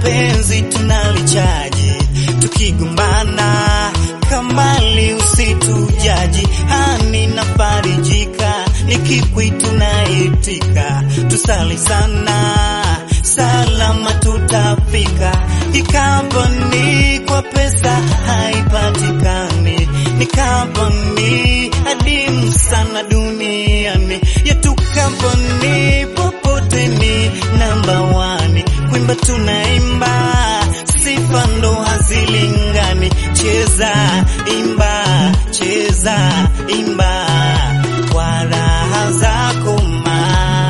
penzi tunalichaji, tukigombana kambali usitujaji, hani nafarijika nikikwitu naitika, tusali sana salama tutafika. Ikaboni kwa pesa haipatikani, ni kaboni adimu sana duniani yetu. Kaboni popote ni namba wani, kuimba tunaimba, sifa ndo hazilingani. Cheza imba, cheza imba kwa raha zako ma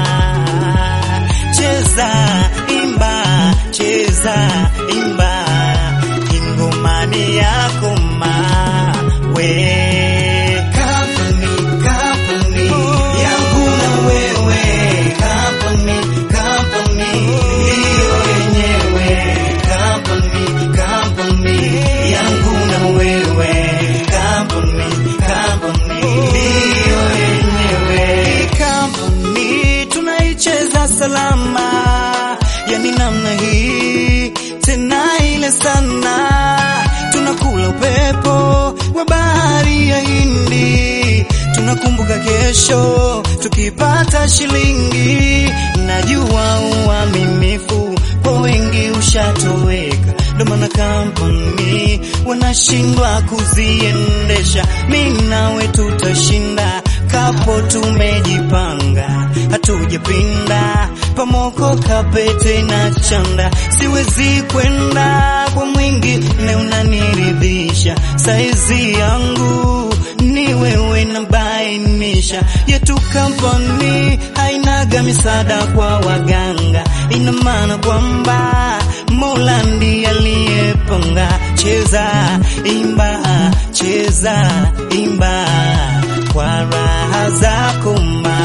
cheza imba cheza imba ingomani yako ma we Company, company, yangu na wewe Company, company, ndiyo yenyewe Company, company, yangu na wewe Company, company, ndiyo yenyewe Company, tunaicheza salama yani namna hii tena ile sana tunakula upepo wa bahari ya Hindi tunakumbuka kesho tukipata shilingi najua uaminifu kwa wengi ushatoweka ndo maana kampuni wanashindwa kuziendesha mi nawe tutashinda kapo tumejipanga hatujapinda pamoko kapete na chanda siwezi kwenda kwa mwingi ne unaniridhisha saizi yangu ni wewe na bainisha yetu kampuni hainaga misaada kwa waganga ina maana kwamba mola ndiye aliyepanga cheza imba cheza imba kwa raha zako ma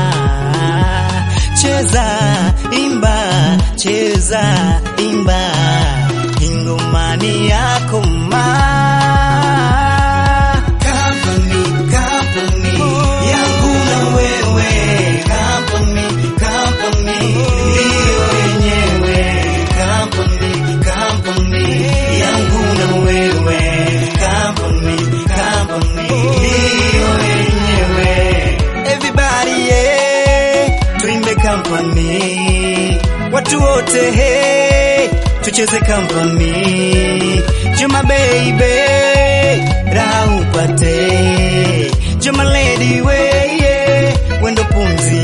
cheza imba cheza imba ingomani yako ma Company, company, yangu na wewe Company, company, ndiyo yenyewe Company, company, yangu na wewe Company, company, ndiyo yenyewe Everybody yeah, tuimbe company watu wote hey, tucheze company Juma baby raha upate Juma lady we yeah, wendo pumzi